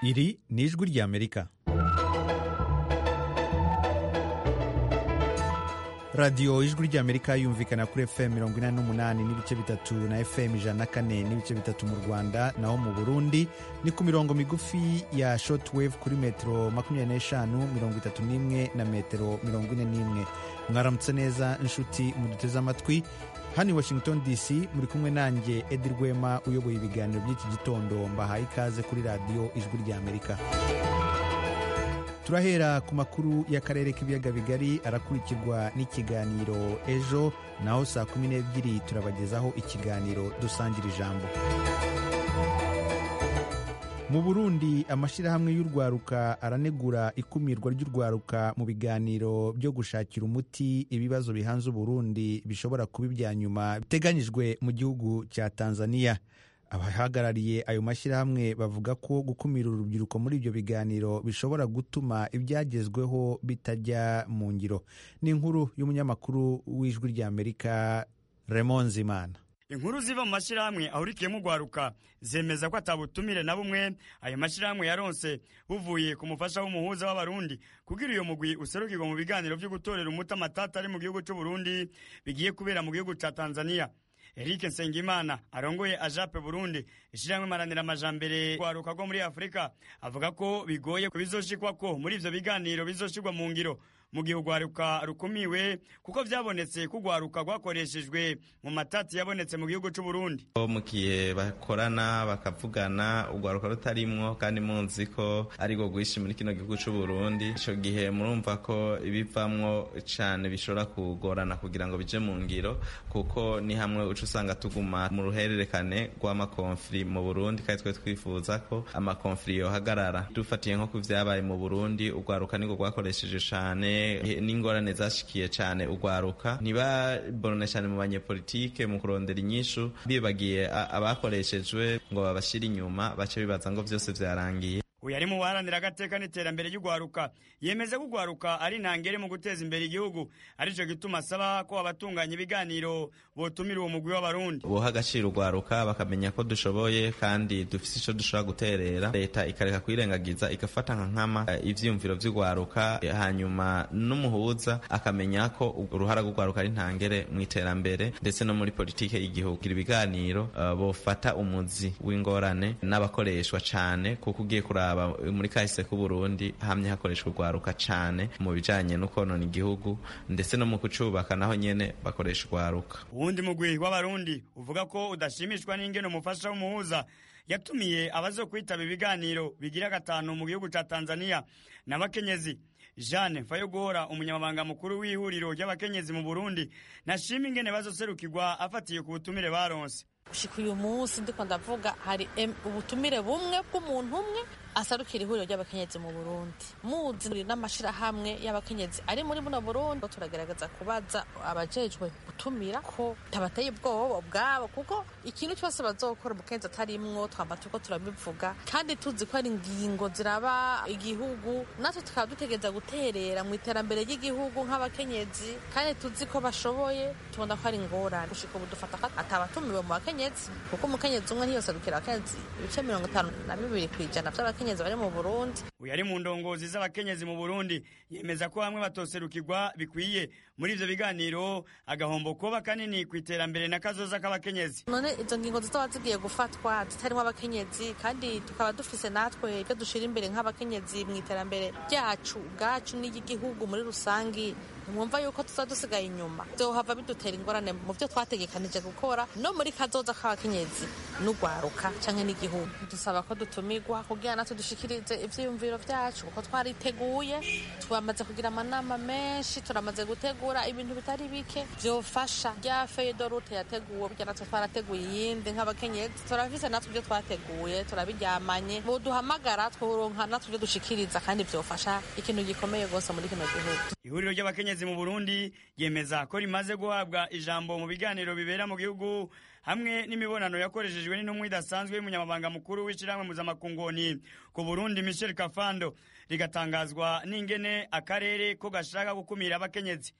Iri ni ijwi ry'Amerika. radiyo ijwi ry'amerika yumvikana kuri fm mirongo inani n'umunani n'ibice bitatu na fm ijana na kane n'ibice bitatu mu rwanda naho mu burundi ni ku mirongo migufi ya shortwave kuri metero makumyabiri n'eshanu mirongo itatu n'imwe na metero mirongo ine n'imwe mwaramutse neza inshuti muduteze amatwi hano i washington dc muri kumwe nanjye edi rwema uyoboye ibiganiro by'iki gitondo mbahaye ikaze kuri radiyo ijwi ry'amerika turahera ku makuru y'akarere k'ibiyaga bigari arakurikirwa n'ikiganiro ejo naho saa kumi n'ebyiri turabagezaho ikiganiro dusangira ijambo mu burundi amashyirahamwe y'urwaruka aranegura ikumirwa ry'urwaruka mu biganiro byo gushakira umuti ibibazo bihanze uburundi bishobora kuba ibya nyuma biteganyijwe mu gihugu cya tanzania abahagarariye ayo mashyirahamwe bavuga ko gukumira urubyiruko muri ibyo biganiro bishobora gutuma ibyagezweho bitajya mu ngiro ni inkuru y'umunyamakuru w'ijwi ry'amerika remon zimana inkuru ziva mu mashyirahamwe ahurikiyemo urwaruka zemeza ko atabutumire na bumwe ayo mashyirahamwe yaronse buvuye ku mufasha w'umuhuza w'abarundi kugira iyo mugwi userukirwa mu biganiro byo gutorera umuti amatata ari mu gihugu cy'uburundi bigiye kubera mu gihugu cya tanzania Eric Nsengimana arongoye ajape Burundi ishiramwe maranira amajambere rwaruka rwo muri Afrika avuga ko bigoye kubizoshikwa ko muri ivyo biganiro bizoshirwa mu ngiro mu gihe urwaruka rukumiwe kuko byabonetse ko urwaruka rwakoreshejwe mu matati yabonetse mu gihugu cy'u Burundi mu gihe bakorana bakavugana urwaruka rutarimwo kandi munzi ko ari rwo rwishi muri kino gihugu cy'u Burundi icyo gihe murumva ko ibivamwo cyane bishobora kugorana kugira ngo bije mu ngiro kuko ni hamwe uca usanga tuguma mu ruhererekane rw'amakonfiri mu burundi kandi twe twifuza ko amakonfiri yohagarara dufatiye nko ku vyabaye mu burundi urwaruka nirwo rwakoresheje cane n'ingorane zashikiye cane urwaruka ntibaborone cane mu banyepolitike mu kurondera inyishu bibagiye abakoreshejwe ngo babashire inyuma bace bibaza ngo vyose vyarangiye uyu ari mu baharanira agateka n'iterambere ry'urwaruka yemeza ko urwaruka ari intangere mu guteza imbere igihugu aricyo gituma asaba ko abatunganya ibiganiro botumira uwo mugwi w'abarundi buha agaciro urwaruka bakamenya ko dushoboye kandi dufite icyo dushobora guterera leta ikareka kuyirengagiza igafata nka nkama ivyiyumviro vy'urwaruka hanyuma n'umuhuza akamenya ko uruhara rw'urwaruka ari intangere mu iterambere ndetse no muri politike y'igihugu ibiganiro uh, bofata umuzi w'ingorane n'abakoreshwa cane kuko ugiye kuraba muri kahise k'uburundi hamye hakoreshwa urwaruka cyane mu bijyanye no konona igihugu ndetse no mu kucubaka naho nyine bakoresha urwaruka uwundi mugwi w'abarundi uvuga ko udashimishwa n'ingeno umufasha w'umuhuza yatumiye abazo kwitaba ibiganiro bigira gatanu mu gihugu cya tanzania n'abakenyezi jeanne fayoguhora umunyamabanga mukuru w'ihuriro ry'abakenyezi mu burundi nashima ingene bazoserukirwa afatiye ku butumire baronse gushika uyu munsi ndiko ndavuga hari ubutumire bumwe bw'umuntu umwe asarukira ihuriro ry'abakenyezi mu burundi muzi n'amashirahamwe y'abakenyezi ari muri buno burundi turagerageza kubaza abajejwe gutumira ko tabateye ubwoba ubwabo kuko ikintu cyose bazokora umukenyezi atarimwo twamba turiko turabivuga kandi tuzi ko ari ingingo ziraba igihugu natwe tukaba dutegereza guterera mu iterambere ry'igihugu nk'abakenyezi kandi tuzi ko bashoboye tubona ko ari ingorane gushika ubu dufata ko atabatumiwe mu bakenyezi kuko umukenyezi umwe ntiyoserukira abakenyezi ibice mirongo itanu na bibiri ku ijana vy'abakenyezi bari mu Burundi uyu ari mu ndongozi z'abakenyezi mu Burundi yemeza ko bamwe batoserukirwa bikwiye muri ivyo biganiro agahombo kuba kanini ku iterambere na kazoza k'abakenyezi none izo ngingo zizaba zigiye gufatwa zitarimo abakenyezi kandi tukaba dufise natwe ibyo dushira imbere nk'abakenyezi mu iterambere ryacu ubwacu n'iry'igihugu muri rusangi mwumva yuko tuzaba dusigaye inyuma vyohava bidutera ingorane mu vyo twategekanije gukora no muri kazoza k'abakenyezi n'urwaruka canke n'igihugu dusaba ko dutumirwa kugira natwe dushikirize ivyiyumviro vyacu kuko twariteguye twamaze kugira amanama menshi turamaze gutegura ibintu bitari bike vyofasha rya feyidorute yateguwe kugira natwe twarateguye iyindi nk'abakenyezi turafise natwe ivyo twateguye turabiryamanye boduhamagara twuronka natwe ivyo dushikiriza kandi vyofasha ikintu gikomeye rwose muri kino gihugu ihuriro ry'abakenyezi mu burundi yemeza ko rimaze guhabwa ijambo mu biganiro bibera mu gihugu hamwe n'imibonano yakoreshejwe n'intumwa idasanzwe y'umunyamabanga mukuru w'ishyirahamwe mpuzamakungu ku burundi michel kafando rigatangazwa n'ingene akarere ko gashaka gukumira abakenyezi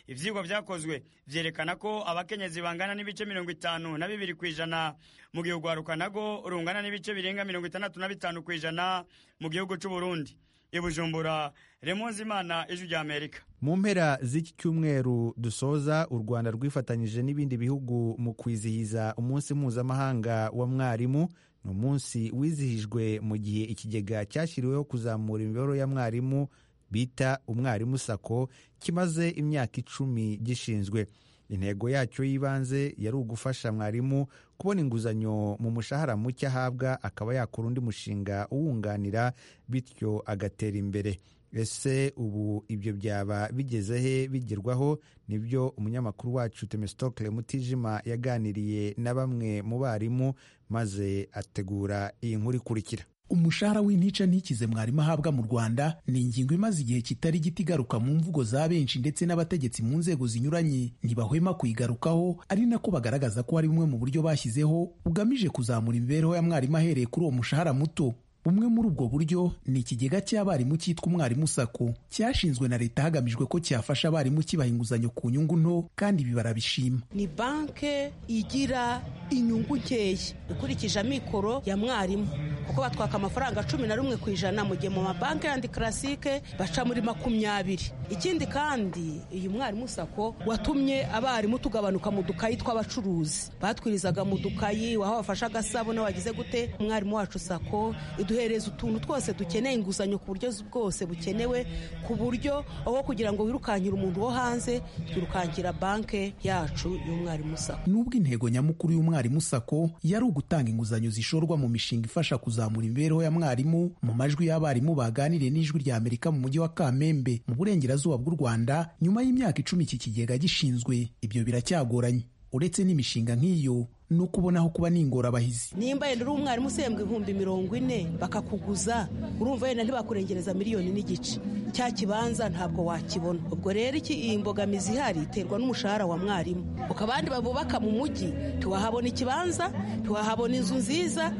ivyigwa vyakozwe vyerekana ko abakenyezi bangana n'ibice mirongo itanu na bibiri kw'ijana mu gihe ugwaruka nago rungana n'ibice birenga mirongo itandatu na bitanu kw'ijana mu gihugu c'uburundi ibujumbura remonze imana ijwi rya amerika mu mpera z'iki cyumweru dusoza u rwanda rwifatanyije n'ibindi bihugu mu kwizihiza umunsi mpuzamahanga wa mwarimu ni umunsi wizihijwe mu gihe ikigega cyashyiriweho kuzamura imibereho ya mwarimu bita umwarimu sako kimaze imyaka icumi gishinzwe intego yacyo y'ibanze yari ugufasha mwarimu kubona inguzanyo mu mushahara muke ahabwa akaba yakora undi mushinga uwunganira bityo agatera imbere ese ubu ibyo byaba bigeze he bigerwaho nibyo umunyamakuru wacu temesitokire mutijima yaganiriye na bamwe mu barimu maze ategura iyi nkuru ikurikira umushahara w'intica ntikize mwarimu ahabwa mu rwanda ni ingingo imaze igihe kitari gito igaruka mu mvugo za benshi ndetse n'abategetsi mu nzego zinyuranye ntibahwema kuyigarukaho ari nako bagaragaza ko hari bumwe mu buryo bashyizeho bugamije kuzamura imibereho ya mwarimu ahereye kuri uwo mushahara muto bumwe muri ubwo buryo ni ikigega cy'abarimu cyitwa umwarimu sako cyashinzwe na leta hagamijwe ko cyafasha abarimu kibaha inguzanyo ku nyungu nto kandi ibi barabishima ni banke igira inyungu nkeya ikurikije amikoro ya mwarimu kuko batwaka amafaranga cumi na rumwe ku ijana mu gihe mu mabanki yandi karasike baca muri makumyabiri ikindi kandi uyu mwarimu sako watumye abarimu tugabanuka mu dukayi tw'abacuruzi batwirizaga mu dukayi waho bafashe agasabune wagize gute umwarimu wacu sako duhereza utuntu twose dukeneye inguzanyo ku buryo bwose bukenewe ku buryo aho kugira ngo wirukankire umuntu wo hanze twirukankira banke yacu y'umwarimu sako nubwo intego nyamukuru y'umwarimu sako yari ugutanga inguzanyo zishorwa mu mishinga ifasha kuzamura imibereho ya mwarimu mu majwi y'abarimu baganiriye n'ijwi rya amerika mu mujyi wa kamembe mu burengerazuba bw'u rwanda nyuma y'imyaka icumi iki kigega gishinzwe ibyo biracyagoranye uretse n'imishinga nk'iyo ni uko ubonaho kuba ni ingorabahizi nimba yenda uri umwarimu usembwa ibihumbi mirongo ine bakakuguza urumva wenda ntibakurengereza miliyoni n'igice cya kibanza ntabwo wakibona ubwo rero iki iyi mbogamizi ihari iterwa n'umushahara wa mwarimu abandi babubaka mu mujyi ntiwahabona ikibanza ntiwahabona inzu nziza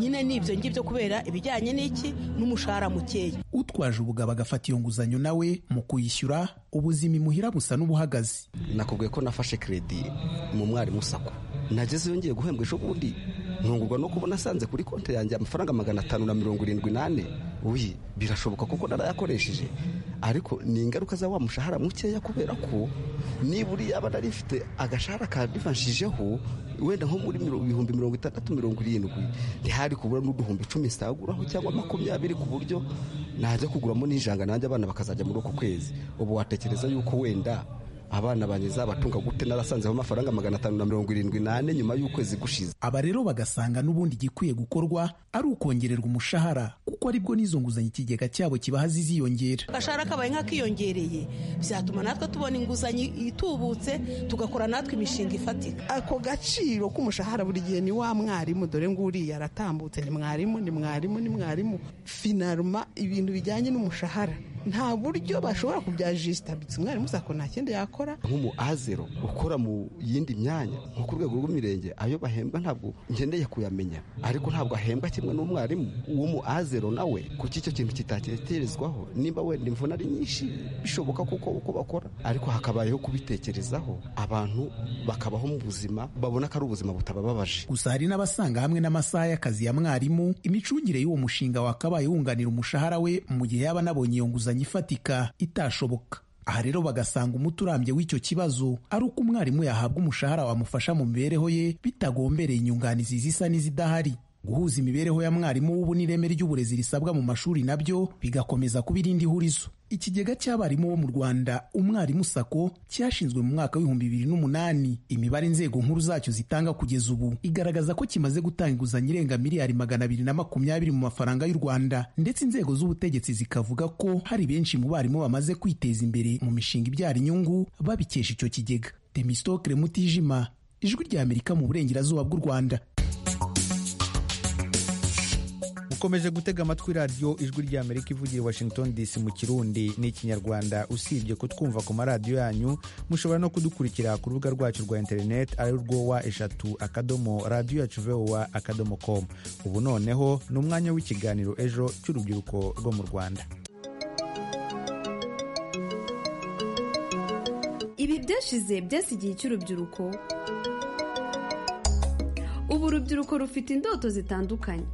nyine ni ibyo ngibyo kubera ibijyanye n'iki n'umushahara mukeya utwaje ubugabo agafata iyo nguzanyo nawe mu kuyishyura ubuzima imuhira busa n'ubuhagaze nakubwiye ko nafashe keredi mu mwarimu sako nagezeyo ngiye guhembwa ejo bundi ntungurwa no kubona asanze kuri konti yanjye amafaranga magana atanu na mirongo irindwi n'ane uyi birashoboka kuko narayakoresheje ariko ni ingaruka za wa mushahara mukeya kubera ko niba uriya aba narifite agashahara kandifashijeho wenda nko muri ibihumbi mirongo itandatu mirongo irindwi ntihari kubura n'uduhumbi icumi nsaguraho cyangwa makumyabiri ku buryo najya kuguramo n'ijanga nanjye abana bakazajya muri uku kwezi ubu watekereza yuko wenda abana banjye zabatunga gute narasanzeho amafaranga magana atanu na mirongo irindwi n'ane nyuma y'ukwezi gushize aba rero bagasanga n'ubundi igikwiye gukorwa ari ukongererwa umushahara kuko aribwo n'izo nguzanyo ikigega cyabo kibaha ziziyongera agashahara kabaye nk'akiyongereye byatuma natwe tubona inguzanyo itubutse tugakora natwe imishinga ifatika ako gaciro k'umushahara buri gihe ni wa mwarimu dore ngo uriya aratambutse ni mwarimu ni mwarimu ni mwarimu finaruma ibintu bijyanye n'umushahara nta buryo bashobora kubyajisitabitse umwarimu sako nta kindi yakora nk'umu azero ukora mu yindi myanya nko ku rwego rw'imirenge ayo bahembwa ntabwo ngendeye kuyamenya ariko ntabwo ahembwa kimwe n'umwarimu w'umu azero nawe kuki icyo kintu kitatekerezwaho nimba wenda imvune ari nyinshi bishoboka kuko uko bakora ariko hakabayeho kubitekerezaho abantu bakabaho mu buzima babona ko ari ubuzima butabababaje gusa hari n'abasanga hamwe n'amasaha y'akazi ya mwarimu imicungire y'uwo mushinga wakabaye wunganira umushahara we mu gihe yaba anabonye iyo nguzanyo ifatika itashoboka aha rero bagasanga umuti urambye w'icyo kibazo ari uko umwarimu yahabwa umushahara wamufasha mu mibereho ye bitagombereye inyunganizi zisa n'izidahari guhuza imibereho ya mwarimu w'ubu n'ireme ry'uburezi risabwa mu mashuri nabyo bigakomeza kuba irindi hurizo ikigega cy'abarimu bo mu rwanda umwarimu sako cyashinzwe mu mwaka w'ibihumbi bibiri n'umunani imibare inzego nkuru zacyo zitanga kugeza ubu igaragaza ko kimaze gutanga inguzanyo irenga miliyari magana abiri na makumyabiri mu mafaranga y'u rwanda ndetse inzego z'ubutegetsi zikavuga ko hari benshi mu barimu bamaze kwiteza imbere mu mishinga ibyara inyungu babikesha icyo kigega temistokire mutijima ijwi rya amerika mu burengerazuba bw'u rwanda ukomeje gutega amatwi radiyo ijwi rya amerika ivugira washington dc mu kirundi n'ikinyarwanda usibye kutwumva ku maradiyo yanyu mushobora no kudukurikira ku rubuga rwacu rwa interineti ari rwo wa eshatu akadomo radiyo yacu vowa akadomo komu ubu noneho ni umwanya w'ikiganiro ejo cy'urubyiruko rwo mu rwanda ibi byashize byasi igihe cy'urubyiruko ubu urubyiruko rufite indoto zitandukanye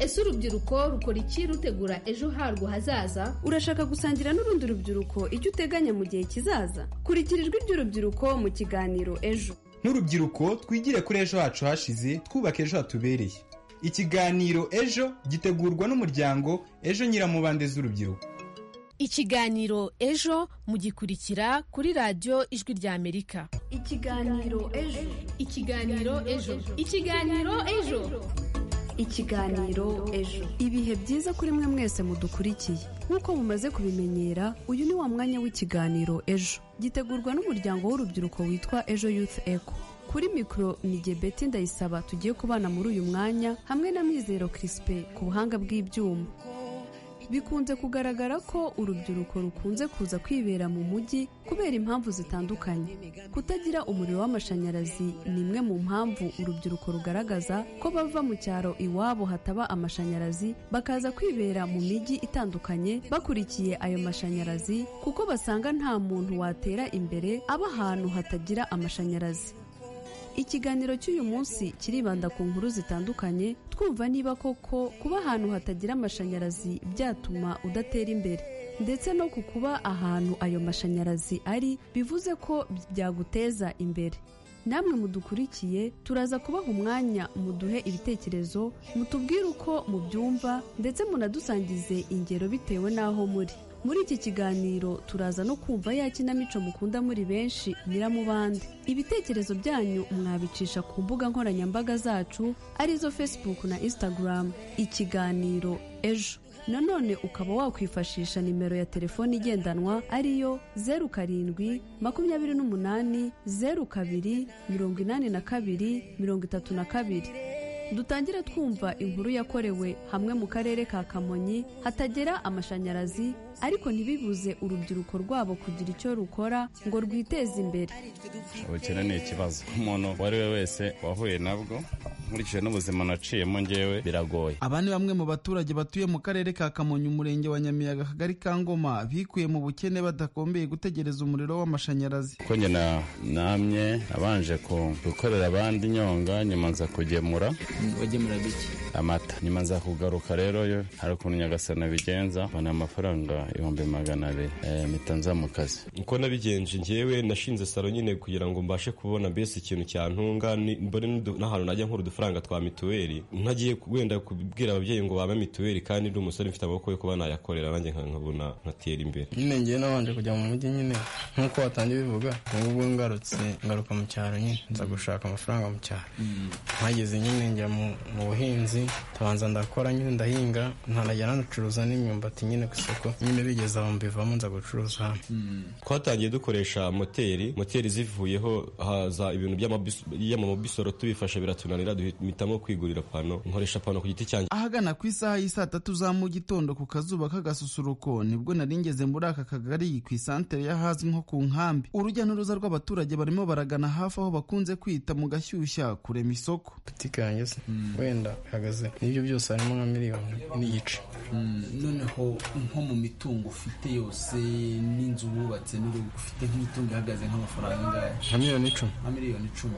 ese urubyiruko rukora iki rutegura ejo harwo hazaza urashaka gusangira n'urundi rubyiruko icyo uteganya mu gihe kizaza kurikira ijwi ry'urubyiruko mu kiganiro ejo nk'urubyiruko twigire kuri ejo hacu hashize twubake ejo hatubereye ikiganiro ejo gitegurwa n'umuryango ejo nyiramubande z'urubyiruko ikiganiro ejo mugikurikira kuri radiyo ijwi ry'amerika ikiganiro ejo ikiganiro ejo ikiganiro ejo ikiganiro ejo ibihe byiza kuri mwe mwese mudukurikiye nk'uko mumaze kubimenyera uyu ni wa mwanya w'ikiganiro ejo gitegurwa n'umuryango w'urubyiruko witwa ejo youth eco kuri mikoro ni gebeti ndayisaba tugiye kubana muri uyu mwanya hamwe na mwizero kirisipe ku buhanga bw'ibyuma bikunze kugaragara ko urubyiruko rukunze kuza kwibera mu mujyi kubera impamvu zitandukanye kutagira umuriro w'amashanyarazi ni imwe mu mpamvu urubyiruko rugaragaza ko bava mu cyaro iwabo hataba amashanyarazi bakaza kwibera mu mijyi itandukanye bakurikiye ayo mashanyarazi kuko basanga nta muntu watera imbere aba ahantu hatagira amashanyarazi ikiganiro cy'uyu munsi kiribanda ku nkuru zitandukanye twumva niba koko kuba ahantu hatagira amashanyarazi byatuma udatera imbere ndetse no ku kuba ahantu ayo mashanyarazi ari bivuze ko byaguteza imbere namwe mudukurikiye turaza kubaha umwanya muduhe ibitekerezo mutubwire uko mubyumva ndetse munadusangize ingero bitewe n'aho muri muri iki kiganiro turaza no kumva ya kinamico mukunda muri benshi nyiramubande ibitekerezo byanyu mwabicisha ku mbuga nkoranyambaga zacu arizo facebook na instagram ikiganiro ejo nanone ukaba wakwifashisha nimero ya telefoni igendanwa ariyo zeru karindwi makumyabiri n'umunani zeru kabiri mirongo inani na kabiri mirongo itatu na kabiri dutangire twumva inkuru yakorewe hamwe mu karere ka kamonyi hatagera amashanyarazi ariko ntibibuze urubyiruko rwabo kugira icyo rukora ngo rwiteze imbere ubukene ni ikibazo umuntu uwo ari we wese wahuye nabwo nkurikije n'ubuzima naciyemo ngewe biragoye aba ni bamwe mu baturage batuye mu karere ka kamonyi umurenge wa nyamiyaga akagari ka ngoma bikuye mu bukene badakombeye gutegereza umuriro w'amashanyarazi kuko nyina namye nabanje gukorera abandi inyonga nyuma nza kugemura wagemura bike amata nyuma nza kugaruka rero yo hari ukuntu nyagasana bigenza mbona amafaranga ibihumbi magana abiri mpita nza mu kazi uko nabigenje ngewe nashinze salo nyine kugira ngo mbashe kubona mbese ikintu cyantunga mbone n'ahantu najya nkuru udufaranga twa mituweli ntagiye wenda kubwira ababyeyi ngo babe mituweli kandi ndi umusore mfite amaboko yo kuba nayakorera nanjye nkabona nkatera imbere nyine ngewe nabanje kujya mu mujyi nyine nk'uko watangiye bivuga ubwo ngarutse ngaruka mu cyaro nyine nza gushaka amafaranga mu cyaro mpageze nyine njya mu buhinzi ndabanza ndakora nyine ndahinga ntanajya nanacuruza n'imyumbati nyine ku isoko nyine bigeze aho mbivamo nza gucuruza twatangiye dukoresha moteri moteri zivuyeho haza ibintu by'amabisoro tubifasha biratunanira duhitamo kwigurira pano nkoresha pano ku giti cyanjye ahagana ku isaha y'isaa tatu za mu gitondo ku kazuba k'agasusuruko nibwo naringeze muri aka kagari ku isantere y'ahazwi nko ku nkambi urujya n'uruza rw'abaturage barimo baragana hafi aho bakunze kwita mu gashyushya kurema isoko butike yanjye se wenda ihagaze n'ibyo byose harimo nka miliyoni n'igice noneho nko mu mitungo ufite yose n'inzu wubatse n'urugo ufite nk'imitungo ihagaze nk'amafaranga angahe nka miliyoni icumi nka miliyoni icumi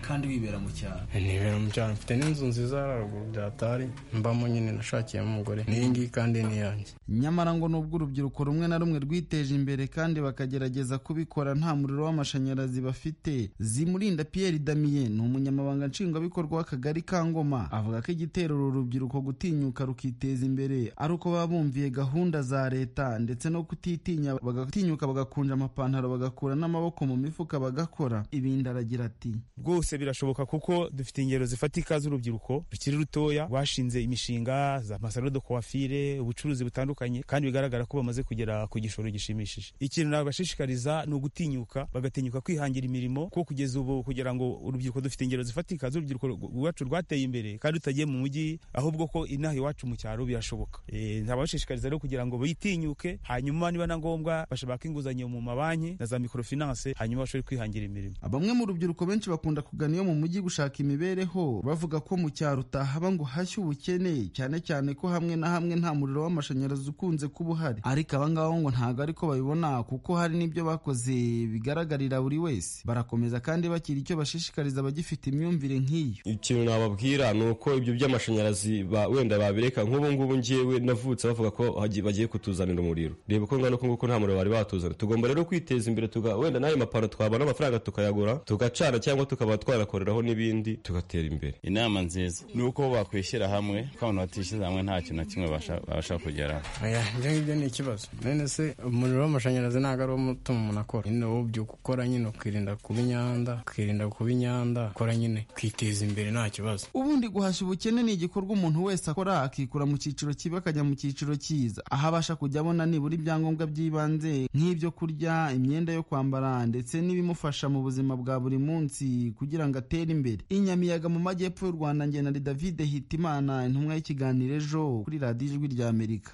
kandi wibera mu cyaro nibera mu cyaro mfite n'inzu nziza hariya haruguru byatari mbamo nyine nashakiyemo umugore n'iyi ngiyi kandi ni iyanjye nyamara ngo nubwo urubyiruko rumwe na rumwe rwiteje imbere kandi bakagerageza kubikora nta muriro w'amashanyarazi bafite zimurinda Pierre Damien ni umunyamabanga nshingwabikorwa w'akagari ka Ngoma avuga ko igitera uru rubyiruko gutinyuka rukiteza imbere ari uko baba bumviye gahunda za leta ndetse no kutitinya bagatinyuka bagakunja amapantaro bagakura n'amaboko mu mifuka bagakora ibindi aragira ati rwose birashoboka kuko dufite ingero zifatika z'urubyiruko rukiri rutoya rwashinze imishinga za masaro de coiffure ubucuruzi butandukanye kandi bigaragara ko bamaze kugera ku gishoro gishimishije ikintu nabashishikariza ni ugutinyuka bagatinyuka kwihangira imirimo kuko kugeza ubu kugira ngo urubyiruko dufite ingero zifatika z'urubyiruko rwacu rwateye imbere kandi rutagiye mu mujyi ahubwo ko inaha iwacu mu cyaro birashoboka ntabashishikariza rero kugira ngo bite batinyuke hanyuma niba na ngombwa bashaka inguzanyo mu mabanki na za microfinance hanyuma bashobore kwihangira imirimo bamwe mu rubyiruko benshi bakunda kugana iyo mu mujyi gushaka imibereho bavuga ko mu cyaro utahaba ngo hashye ubukene cyane cyane ko hamwe na hamwe nta muriro w'amashanyarazi ukunze kuba uhari ariko aba ngaba ngo ntabwo ariko babibona kuko hari n'ibyo bakoze bigaragarira buri wese barakomeza kandi bakira icyo bashishikariza abagifite imyumvire nk'iyo ikintu nababwira ni uko ibyo by'amashanyarazi ba- wenda babireka nk'ubu ngubu ngewe navutse bavuga ko hagi- bagiye kutuzanira umuriro reba uko ngana uko nguko nta muriro bari batuzana tugomba rero kwiteza imbere tuga wenda n'ayo mapano twabona amafaranga tukayagura tugacana cyangwa tukaba twanakoreraho n'ibindi tugatera imbere inama nziza ni uko bakwishyira hamwe ko abantu batishyira hamwe nta kintu na kimwe basha- babasha kugeraho oya ibyo ngibyo ni ikibazo none se umuriro w'amashanyarazi ntabwo ari wo utuma umuntu akora nyine wowe ubyuka ukora nyine ukirinda kuba inyanda ukirinda kuba inyanda ukora nyine ukiteza imbere nta kibazo ubundi guhashya ubukene ni igikorwa umuntu wese akora akikura mu cyiciro kibi akajya mu cyiciro cyiza aho abasha kujya abona nibura ibyangombwa by'ibanze nk'ibyo kurya imyenda yo kwambara ndetse n'ibimufasha mu buzima bwa buri munsi kugira ngo atere imbere inyamiyaga mu majyepfo y'u rwanda ngenari david hitimana intumwa y'ikiganiro ejo kuri radiyo ijwi rya amerika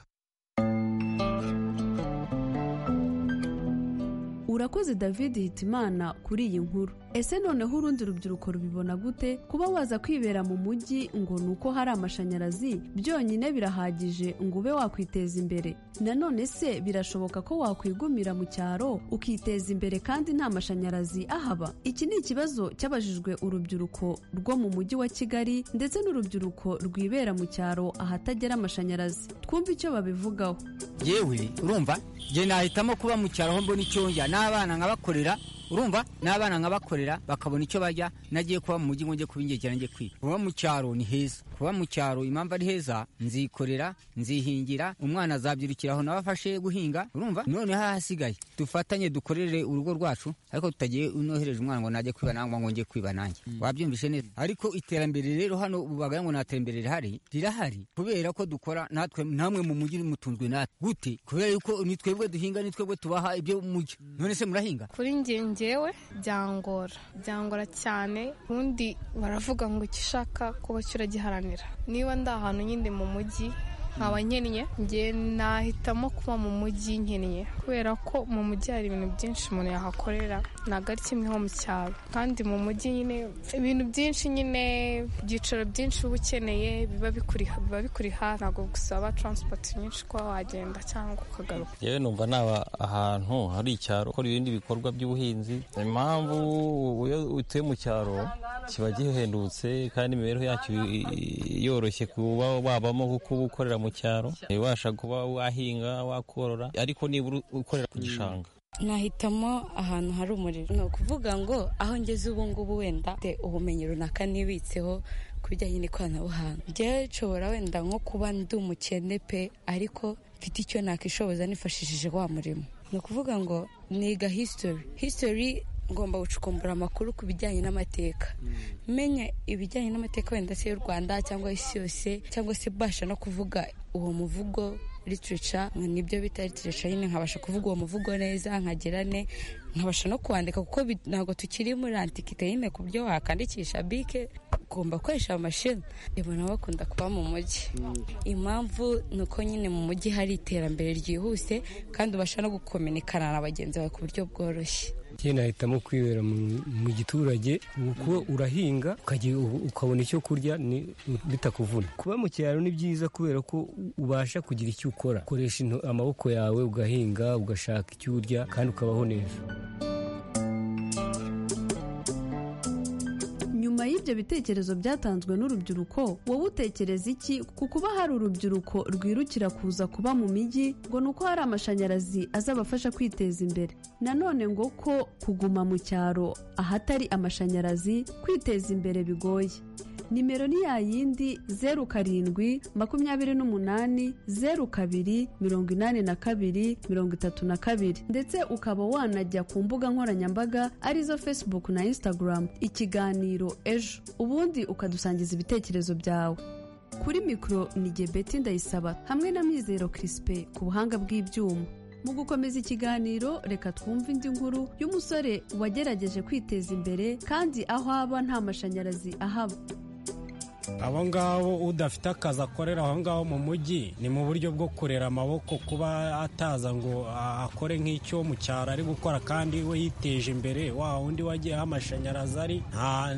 urakoze david hitimana kuri iyi nkuru ese noneho urundi rubyiruko rubibona gute kuba waza kwibera mu mujyi ngo ni uko hari amashanyarazi byonyine birahagije ngo ube wakwiteza imbere nanone se birashoboka ko wakwigumira mu cyaro ukiteza imbere kandi nta mashanyarazi ahaba iki ni ikibazo cyabajijwe urubyiruko rwo mu mujyi wa kigali ndetse n'urubyiruko rwibera mu cyaro ahatagera amashanyarazi twumve icyo babivugaho yewe urumva njye nahitamo kuba mu cyaro aho mbona icyo njya n'abana nkabakorera urumva n'abana nkabakorera bakabona icyo bajya nagiye kuba mu mujyi ngo njye kuba ingegera njye kwiga kuba mu cyaro ni heza kuba mu cyaro impamvu ari heza nzikorera nzihingira umwana azabyirukira aho nawe afashe guhinga urumva noneho ahasigaye dufatanye dukorere urugo rwacu ariko tutagiye unohereje umwana ngo najye kwiba nangwa ngo njye kwiba nanjye wabyumvise neza ariko iterambere rero hano ubaga ngo nta terambere rihari rirahari kubera ko dukora natwe namwe mu mujyi mutunzwe natwe gute kubera yuko ni twebwe duhinga ni twebwe tubaha ibyo mujyi none se murahinga kuri njye njyewe byangora byangora cyane ubundi baravuga ngo icyo ushaka kuba cyo uragiharanira niba ndi ahantu nyine mu mujyi nkaba nkennye njye nahitamo kuba mu mujyi nkennye kubera ko mu mujyi hari ibintu byinshi umuntu yahakorera ntabwo ari kimwe nko mu cyaro kandi mu mujyi nyine ibintu byinshi nyine ibyicaro byinshi uba ukeneye biba bikuri biba bikuri hafi ntabwo gusaba taransipoti nyinshi kuba wagenda cyangwa ukagaruka yewe numva naba ahantu hari icyaro ukora ibindi bikorwa by'ubuhinzi impamvu iyo utuye mu cyaro kiba gihendutse kandi imibereho yacyo i- i- yoroshye kuba wabamo kuko uba ukorera mu cyaro ubasha kuba wahinga wakorora ariko nibura ukorera ku gishanga nahitamo ahantu hari umuriro ni ukuvuga ngo aho ngeze ubu ngubu wenda mfite ubumenyi runaka nibitseho ku bijyanye n'ikoranabuhanga njyewe nshobora wenda nko kuba ndi umukene pe ariko mfite icyo nakishoboza nifashishije wa murimo ni ukuvuga ngo niga hisitori hisitori ngomba gucukumbura amakuru ku bijyanye n'amateka menya ibijyanye n'amateka wenda se y'u rwanda cyangwa isi yose cyangwa se mbasha no kuvuga uwo muvugo literature nibyo bita literature nyine nkabasha kuvuga uwo muvugo neza nkagera ne nkabasha no kuwandika kuko bi- ntabwo tukiri muri antikite nyine ku byo wakandikisha bike ugomba gukoresha amashini reba nabo bakunda kuba mu mujyi impamvu ni uko nyine mu mujyi hari iterambere ryihuse kandi ubasha no gukomenikana na bagenzi bawe ku buryo bworoshye njye nahitamo kwibera mu- mu giturage kuko urahinga ukagira- ukabona icyo kurya ni- bitakuvuna kuba mu cyaro ni byiza kubera ko ubasha kugira icyo ukora ukoresha into- amaboko yawe ugahinga ugashaka icyo urya kandi ukabaho neza nyuma y'ibyo bitekerezo byatanzwe n'urubyiruko wowe utekereza iki ku kuba hari urubyiruko rwirukira kuza kuba mu mijyi ngo ni uko hari amashanyarazi azabafasha kwiteza imbere nanone ngo ko kuguma mu cyaro ahatari amashanyarazi kwiteza imbere bigoye nimero ni ya yindi zeru karindwi makumyabiri n'umunani zeru kabiri mirongo inani na kabiri mirongo itatu na kabiri ndetse ukaba wanajya ku mbuga nkoranyambaga arizo facebook na instagram ikiganiro ejo ubundi ukadusangiza ibitekerezo byawe kuri mikoro ni gebeti ndayisaba hamwe na mizero kirisipe ku buhanga bw'ibyuma mu gukomeza ikiganiro reka twumve indi nkuru y'umusore wagerageje kwiteza imbere kandi aho aba nta mashanyarazi ahaba abo ngabo udafite akazi akorera aho ngaho mu mujyi ni mu buryo bwo kurera amaboko kuba ataza ngo a- akore nk'icyo mu cyaro ari gukora kandi we yiteje imbere wa undi wagiyeho amashanyarazi ari nta-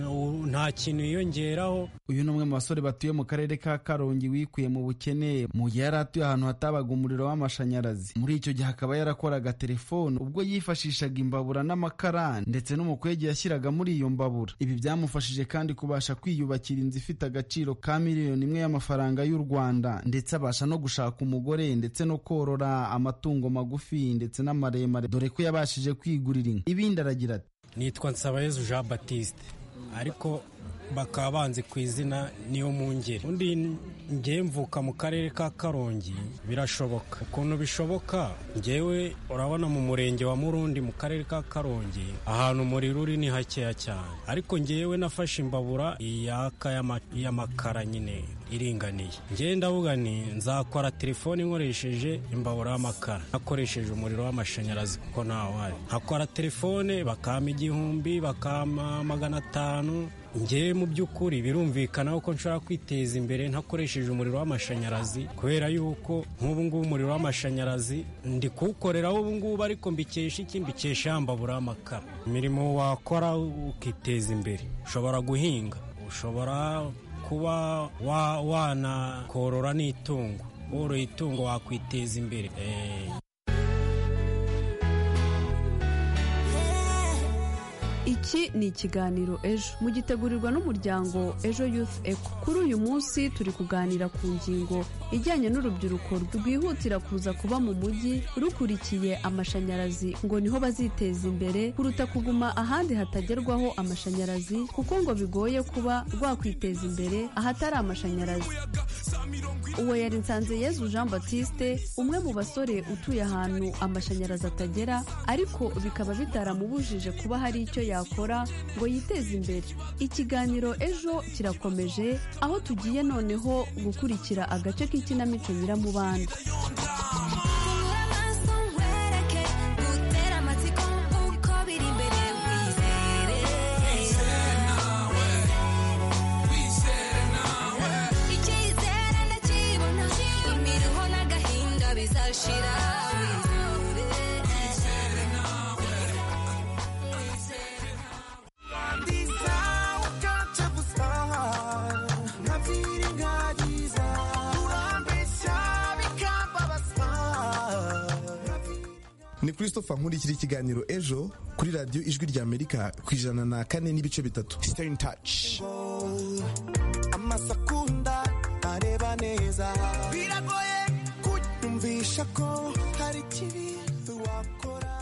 nta kintu yiyongeraho uyu ni umwe mu basore batuye mu karere ka karongi wikuye mu bukene mu gihe yari atuye ahantu hatabaga umuriro w'amashanyarazi muri icyo gihe akaba yarakoraga telefone ubwo yifashishaga imbabura n'amakara ndetse n'umukwege yashyiraga muri iyo mbabura ibi byamufashije kandi kubasha kwiyubakira inzu ifite agaciro ka miliyoni imwe y'amafaranga y'u rwanda ndetse abasha no gushaka umugore ndetse no korora amatungo magufi ndetse n'amaremare dore ko yabashije kwigurira inka ibindi aragira ati nitwa nsabayezu jean batiste ariko bakaba banzi ku izina niyo mungeri undi ngewe mvuka mu karere ka karongi birashoboka ukuntu bishoboka ngewe urabona mu murenge wa murundi mu karere ka karongi ahantu umuriro uri ni hakeya cyane ariko ngewe nafashe imbabura yaka y'ama- y'amakara nyine iringaniye ngewe ndavuga ni nzakora telefone nkoresheje imbabura y'amakara nakoresheje umuriro w'amashanyarazi kuko ntawari nkakora telefone bakampa igihumbi bakampa magana atanu ngewe mu by'ukuri birumvikana ko nshobora kwiteza imbere ntakoresheje umuriro w'amashanyarazi kubera yuko nk'ubu ngubu umuriro w'amashanyarazi ndi kuwukoreraho ubu ngubu ariko mbikesha iki mbikesha yambabura amakara imirimo wakora ukiteza imbere ushobora guhinga ushobora kuba wa- wanakorora n'itungo woroye itungo wakwiteza imbere Eh, Iki ni ikiganiro ejo mugitegurirwa n'umuryango Ejo Youth Eco. Kuri uyu munsi turi kuganira ku ngingo ijyanye n'urubyiruko rwihutira kuza kuba mu mujyi rukurikiye amashanyarazi ngo niho baziteza imbere kuruta kuguma ahandi hatagerwaho amashanyarazi kuko ngo bigoye kuba rwakwiteza imbere ahatari amashanyarazi. Uwo yari nsanze Yezu Jean Baptiste umwe mu basore utuye ahantu amashanyarazi atagera ariko bikaba bitaramubujije kuba hari icyo yakora ngo yiteze imbere. Ikiganiro ejo kirakomeje aho tugiye noneho gukurikira agace k'ikinamico Nyiramubanda. icyizere ndakibona imiruho n'agahinda bizashira wizere ni christopher nkurikira ikiganiro ejo kuri radiyo ijwi rya amerika ku ijana na kane n'ibice bitatu stay in touch amasekunda areba neza biragoye kunyumvisha ko hari ikibi wakora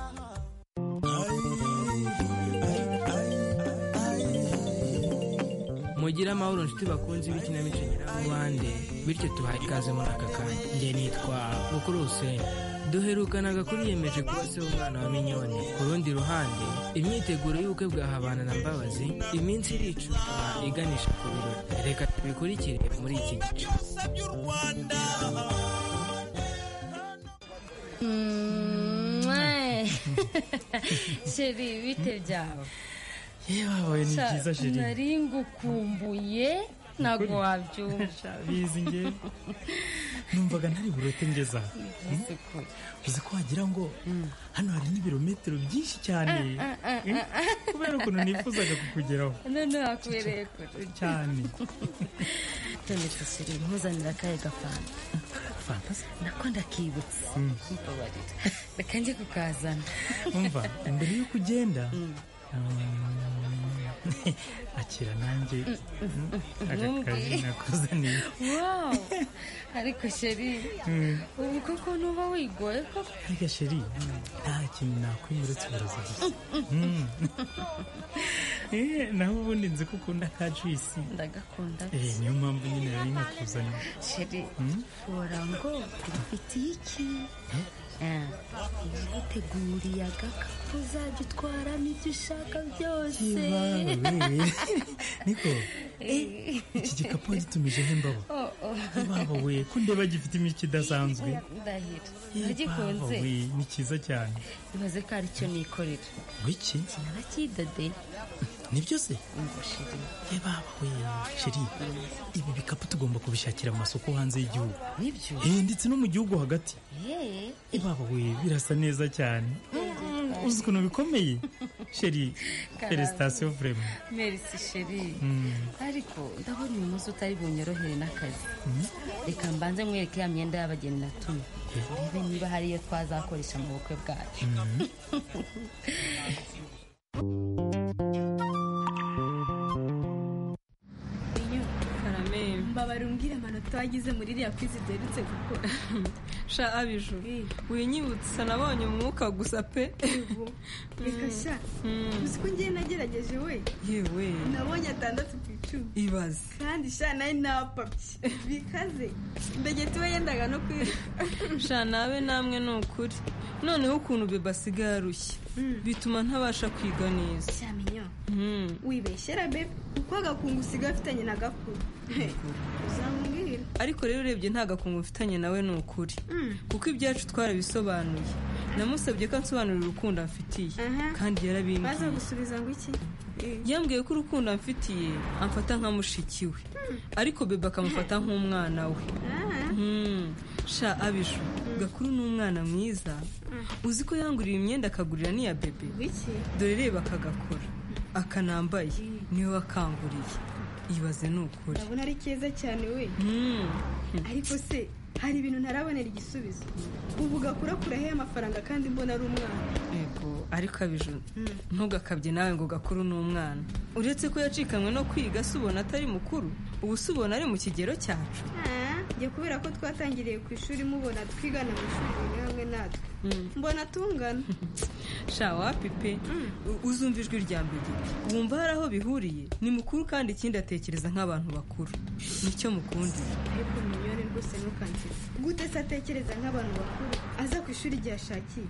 mugire amahoro nshuti bakunze ibikinamico nyiramubande bityo tuhaye ikaze muri aka kanya njye nitwa bukuru huseni duherukanaga kuri yemeje kuba se w'umwana wa minyoni ku rundi ruhande imyiteguro y'ubukwe bwa habana na mbabazi iminsi iricuka iganisha ku birori reka tubikurikire muri iki gice sheri bite byaba yewe ni byiza sheri nari ngukumbuye ntabwo Ukuri? wabyumva bizi nge numvaga ntari burote ngeza aha. uzi ko wagira ngo hano hari n'ibirometero byinshi cyane Ah, ah, ah, ah. kubera ukuntu nifuzaga kukugeraho none wakubereye kure cyane none sheri nkuzanira akahe gafanta fantasi nako ndakibutse Mm. mbabarira reka njye kukazana umva mbere yuko ugenda um, akira nanjye aka kazi Numbi. nakuzaniye wow ariko sheri Mm. ubu koko nuba wigoye koko ariko sheri nta kintu nakwima uretse uburozi gusa Mm. Eh, naho ubundi nzi ko ukunda ka juisi ndagakunda Eh, niyo mpamvu nyine yari nkakuzaniye sheri Mm. ubora ngo mfitiye iki naguteguriye agakapu uzajya utwaramo ibyo ushaka byose niko iki gikapu wagitumijeho imbabo Oh, oh. ibaba we ko ndeba gifite imico idasanzwe ndahira Ibaba nagikunze we ni cyiza cyane ibaze ko ari cyo nikorera wiki sinaba cyidodeye nibyo se reba we sheri ibi bikapu tugomba kubishakira mu masoko hanze y'igihugu nibyo eh ndetse no mu gihugu hagati Eh, ibaba we birasa neza cyane uzi ukuntu bikomeye sheri felicitasiyo vurema merci sheri Mm. ariko ndabona uyu munsi utari bunyorohere n'akazi reka mbanze mwereke ya myenda y'abageni natumye niba niba hari iyo twazakoresha mu bukwe bwacu karame mbabarumbwire amanota wagize muri iriya kwizi uderutse gukora sha abijuru winyibutsa nabonye umwuka gusa pe reka sha uzi ko ngiye nagerageje we yewe nabonye atandatu ku icumi ibaze kandi sha nawe napapye bikaze mbegeti we yendaga no kwiruka sha nabe namwe ni ukuri noneho ukuntu beba asigaye arushye bituma ntabasha kwiga neza cyamenyo Mm. wibeshyera bebe kuko agakungu usigaye afitanye na gakuru uzambwira ariko rero urebye nta gakungu mfitanye nawe ni ukuri kuko ibyacu twarabisobanuye namusabye ko ansobanurira urukundo amfitiye kandi yarabimbwiye baza gusubiza ngo iki yambwiye ko urukundo amfitiye amfata nka mushiki we ariko bebe akamufata nk'umwana we Mm. sha abiju gakuru ni umwana mwiza uzi ko yanguriye imyenda akagurira n'iya bebe dore reba akagakora akanambaye niwe wakanguriye ibaze ni ukuri urabona ari keza cyane we ariko se hari ibintu ntarabonera igisubizo ubu gakura kurahe amafaranga kandi mbona ari umwana yego ariko abije ntugakabye nawe ngo gakuru ni umwana uretse ko yacikanywe no kwiga si ubona atari mukuru ubu si ubona ari mu kigero cyacu Ah, njye kubera ko twatangiriye ku ishuri mubona twigana mu ishuri rimwe hamwe natwe mbona tungana sha wapi pe U- uzumva ijwi rya mbere wumva hari aho bihuriye ni mukuru kandi ikindi atekereza nk'abantu bakuru nicyo mukundira ariko miliyoni rwose ntukansetsa gute se atekereza nk'abantu bakuru aza ku ishuri igihe ashakiye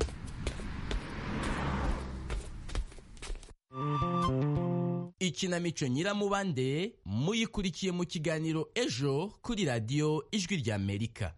ikinamico nyiramubande muyikurikiye mu kiganiro ejo kuri radiyo ijwi ry'amerika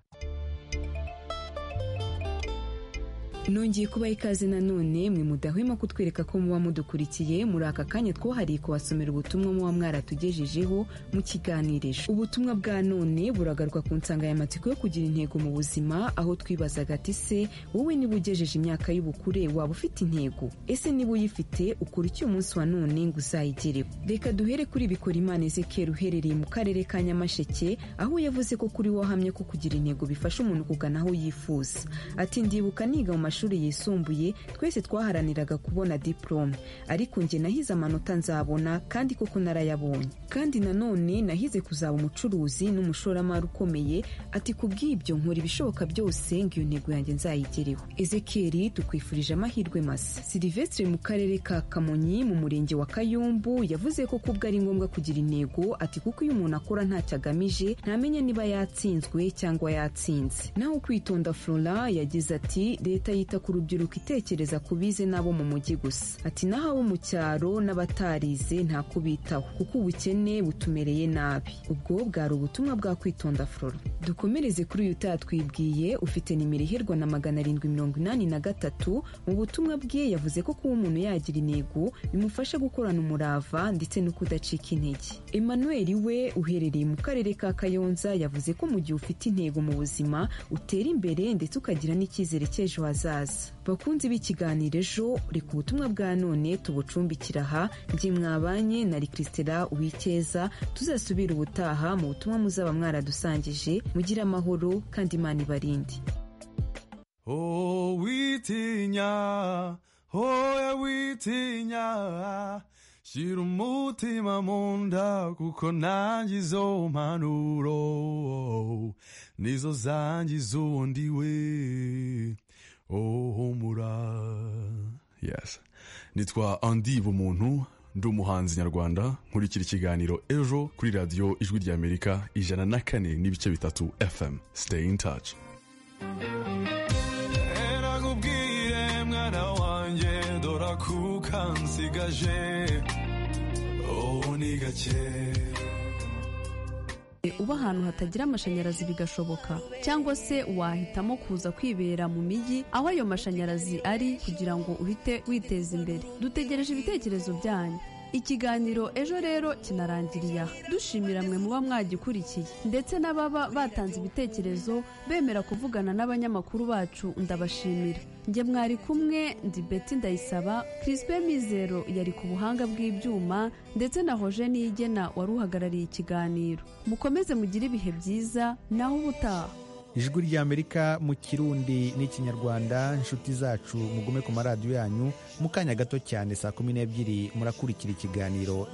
nongeye kubaha ikaze nanone mwe mudahwema kutwereka ko muba mudukurikiye muri aka kanya twahariye kubasomera ubutumwa muba mwaratugejejeho mu kiganirejo ubutumwa bwa none buragaruka ku nsanganyamatsiko yo kugira intego mu buzima aho twibazaga ati se wowe niba ugejeje imyaka y'ubukure waba ufite intego ese niba uyifite ukora icyo umunsi wa none ngo uzayigereho reka duhere kuri bikora imana ezekeri uherereye mu karere ka nyamasheke aho yavuze ko kuri we ahamye ko kugira intego bifasha umuntu kugana aho yifuza ati ndibuka niga mu mashuri yisumbuye twese twaharaniraga kubona diporome ariko njye nahize amanota nzabona kandi koko narayabonye kandi nanone nahize kuzaba umucuruzi n'umushoramari ukomeye ati ku bw'ibyo nkora ibishoboka byose ngo iyo ntego yanjye nzayigereho ezekeri tukwifurije amahirwe masa silivestre mu karere ka kamonyi mu murenge wa kayumbu yavuze ko kubwo ari ngombwa kugira intego ati kuko iyo umuntu akora ntacyo agamije ntamenya niba yatsinzwe cyangwa yatsinze naho kwitonda flora yagize ati leta yita ku rubyiruko itekereza ku bize n'abo mu mujyi gusa ati naho abo mu cyaro n'abatarize nta kubitaho kuko ubukene butumereye nabi ubwo bwari ubutumwa bwa kwitonda flora dukomereze kuri uyu utatwibwiye ufite nimero iherwa na magana arindwi mirongo inani na gatatu mu butumwa bwe yavuze ko kuba umuntu yagira intego bimufasha gukorana umurava ndetse no kudacika intege emmanuel we uherereye mu karere ka kayonza yavuze ko mu gihe ufite intego mu buzima utera imbere ndetse ukagira n'icyizere cy'ejo hazaza bakunzi b'ikiganiro ejo reka ubutumwa bwa none tubucumbikira aha njye mwabanye na rikrisitera uwikeza tuzasubira ubutaha mu butumwa muzaba mwaradusangije mugire amahoro kandi imana ibarinde Oh, witinya, hoya witinya, shira umutima mu nda kuko nanjye izo mpanuro nizo zangiza ubundi we. Oh, humura. Yes. Nitwa Andy Bumuntu, ndi umuhanzi nyarwanda, nkurikira ikiganiro ejo kuri radiyo ijwi ry'Amerika ijana na kane n'ibice bitatu FM. Stay in touch. erakubwire mwana wanjye dora kuka nsigaje ubu ni gake uba ahantu hatagira amashanyarazi bigashoboka cyangwa se wahitamo kuza kwibera mu mijyi aho ayo mashanyarazi ari kugira ngo uhite witeza imbere dutegereje ibitekerezo byanyu ikiganiro ejo rero kinarangiriye aha dushimira mwe muba mwagikurikiye ndetse n'ababa batanze ibitekerezo bemera kuvugana n'abanyamakuru bacu ndabashimira njye mwari kumwe ndi beti ndayisaba kirispe mizero yari ku buhanga bw'ibyuma ndetse na hoje niyigena wari uhagarariye ikiganiro mukomeze mugire ibihe byiza naho ubutaha ijwi ry'amerika mu kirundi n'ikinyarwanda inshuti zacu mugume ku maradiyo yanyu mu kanya gato cyane saa kumi n'ebyiri murakurikira ikiganiro